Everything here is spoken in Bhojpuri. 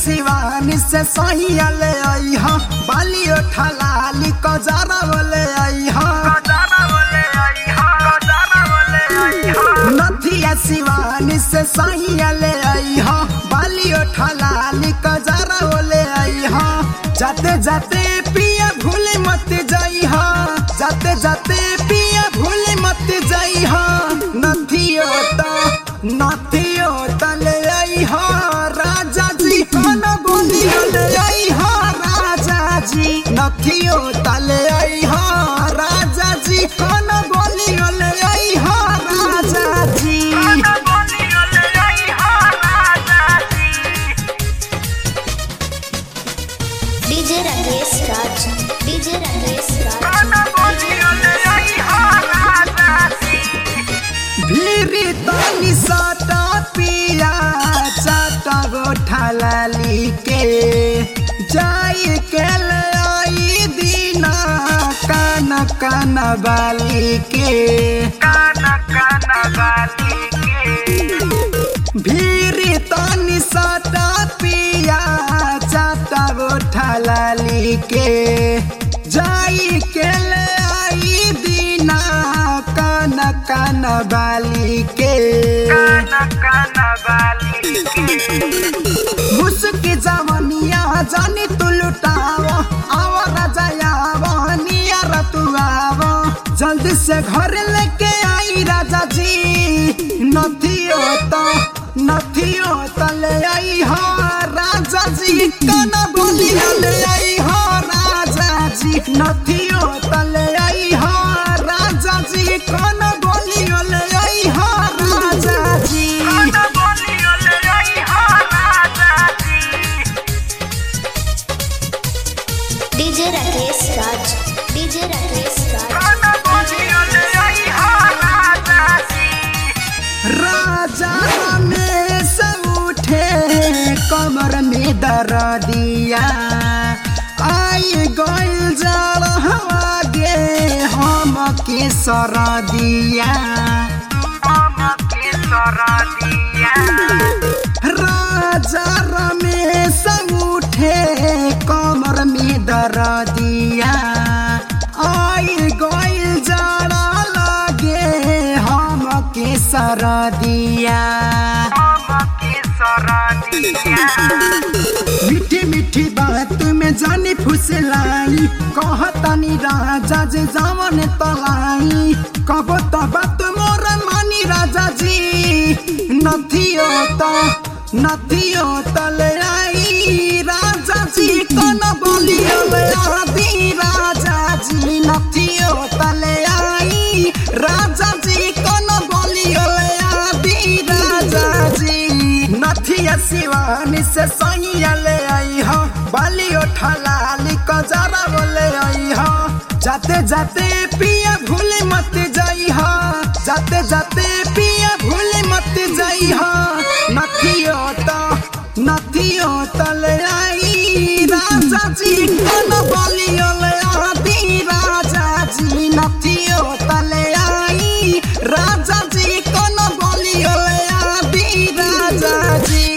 शिवानी से सहिया ले आई हा बाली ठलाली कजारा बोले आई हा नथिया शिवानी से सहिया ले आई हा बाली ठलाली कजारा बोले आई हा जाते जाते पिया भूले मत जाई हा जाते जाते पिया भूले मत जाई हा नथियो ता नथियो तले आई हा राजा जी कौन बोलियो ले आई हा राजा जी नथियो तले आई हा राजा जी कौन बोलियो ले आई हा राजा जी डीजे राकेश राज डीजे राकेश राज भीरी तनी सटा पिया चाटा गोठा लाली के जाई के ले आई दीना कान कान बाली के भीरी तनी सटा पिया चाटा गोठा लाली के जाई के ले आई दीना कान कान बाली के मुस्की जवनिया जानी तू लुटाव आव राजा आव नियर तू आव जल्दी से घर लेके आई राजा जी नथियो तो नथियो तो ले आई हो राजा जी काना बोली ले आई हो राजा जी नथियो तो ले आई हो राजा जी काना बोली ले आई हो राजा जी डीजे राकेश राज डीजे राकेश राज राजा रमेश उठे कमर में दर्दिया आई गइल जल गे हम के सरदिया राजा रमेश उठे कमर में दर्दिया आई गइल जड़ा लगे हम के सरदिया मीठी मीठी बात में जानी फुसलाई कहतानी राजा जे जावन तलाई कबो त बात मोर मानी राजा जी नथियो त नथियो तले आई राजा जी कन बोलियो ले आदि राजा जी नथियो तले आई राजा जी कन बोलियो ले आदि राजा जी नथिया शिवानी से सैया ले आई हो बाली ठलाली कजरा बोले आई हो जाते जाते पिया भूले मत जाई हो जाते जाते पिया भूले मत जाई हो नथियो तो नथियो तो ले आई राजा जी कन बोलियो ले आदि राजा जी नथियो तो ले आई राजा जी कन बोलियो ले आदि राजा जी